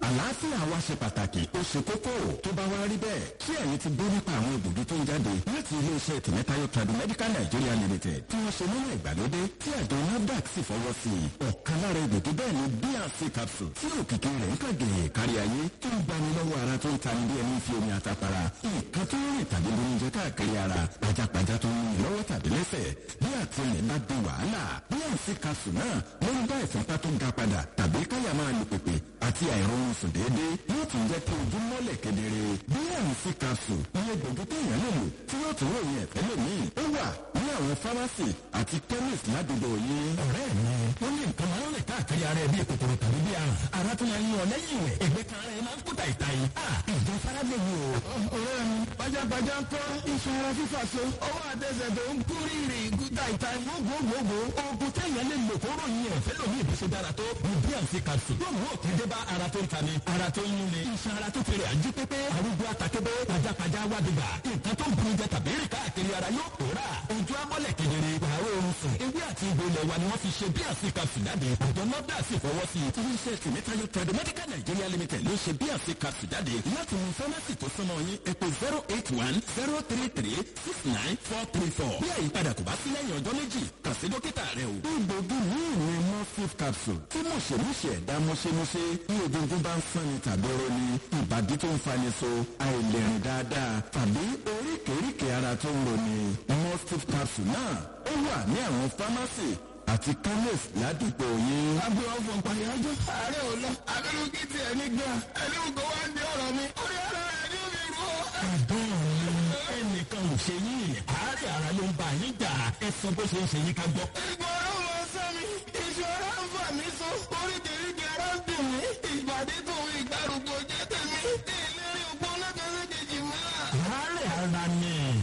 àlàáfíà wa ṣe pàtàkì ó ṣe kókó tó bá wá rí bẹ́ẹ̀ ṣé ẹ̀yin ti gbọ́ nípa àwọn egbògi tó ń jáde láti iléeṣẹ́ tìmẹ́tayọ tradu medical nigeria limited tí wọ́n ṣe nínú ìgbàlódé tí àjọ nafdac sì fọwọ́ sí i ọ̀kan lára egbògi bẹ́ẹ̀ ni bnc capsule tí òkìkí rẹ̀ ń kàgé kárí ayé tó ń gbani lọ́wọ́ ara tó ń tani bí ẹni fi omi àtàpàrà nǹkan tó ń rìn tàbí lóúnjẹ káàkiri ara pajápajá tó ń rìn lọ́wọ́ tàbí lẹ́sẹ̀ bí àtìlẹ̀ bá di wàhálà bnc capsule náà ló ń bá ìfúnpá tó ga padà tàbí káyà máa lù pèpè àti àìrọ̀rùn sùn déédéé yóò tún jẹ́ kí ojú mọ́lẹ̀ kedere bnc capsule iye gbòógì téèyàn lè lò tí yóò tún ròyìn ẹ̀fẹ́ lòmíì ó wà ní àwọn fámásì àti chemist ládùúgbò yín. ọ̀rẹ́ mi ó ní nǹkan máa ń rìn káàkiri ara ẹ̀ bí kòkòrò tàbí bí àrùn ara tó máa ń yan lẹ́yìn rẹ̀ ẹgbẹ́ kan ara ẹ̀ máa ń kó tàìtà yìí. ìjọ faragbé mi o. ọ̀rẹ́ mi pajápajá ń kọ́ iṣan ara fífà so ọwọ́ àtẹsẹ̀ tó ń kú rírì kú tàìtà gbogbogbò oògùn téèyàn lè lò kó ròyìn ẹ̀fẹ́ lòmíì bí ṣe dára tó ní bnc capsule yóò mú òkè dé bá ara tó ń tani ara tó ń yún ni iṣan ara tó fèrè àjí pépé arúgbó àtàkébé pajápajá wádìgbà nǹkan tó ń bu jẹ tàbí rìn káàkiri ara yóò pòórà ojú amọ́lẹ̀ kedere àárọ̀ oorun sùn ewé àti ìbò ilẹ̀ wa ni wọ́n fi ṣe bnc capsule jáde àjọ nọ́dà sì fọwọ́ sí i. iléeṣẹ́ tìmẹ́tayọ tradu medical nigeria limited ló ṣe bnc capsule jáde láti mú fámásì tó súnmọ́ yín epo zero eight one zero three three six nine four three four bí àyípadà kò bá sí lẹ́yìn ọjọ́ méjì kàn sí dókítà rẹ o. egbògi míì ni morphine capsule tí mọ̀ṣẹ̀mọ̀ṣẹ̀ ẹ̀dá mọ̀ṣẹ̀mọ̀ṣẹ̀ bí egungun bá ń sanni tàbí roni ìbàdí tó ń fani so àìlèrìn dáadáa tàbí oríkèéríkèé ara tó ń roni morphine capsule náà ó wà ní àwọn fámásì àti chemist ládùúgbò yín. agbe ọ̀fọ̀ pàyájọ́ ààrẹ ò lọ abẹ́lúkí ti ẹ̀ nígbà ẹni ògbó wá ń di ọ̀rọ̀ mi orí ara rẹ̀ ní omi rú. ẹ̀gbọ́n mi ẹnìkan ò ṣe yín àárẹ̀ ara ló ń bá yín jà ẹ sọ bó ṣe ń ṣe yín ká gbọ́. ìgbọ̀rọ̀ mọ sẹ́mi ìṣòro ń fà mí so oríkèéríkèé ara ń dùn mí ìbàdí tòun ìgbàrúgbó jẹ́ tèmi ìlérí ògbó lẹ́kẹ̀ẹ́ méjèèjì mọ́. àárẹ̀ ara ni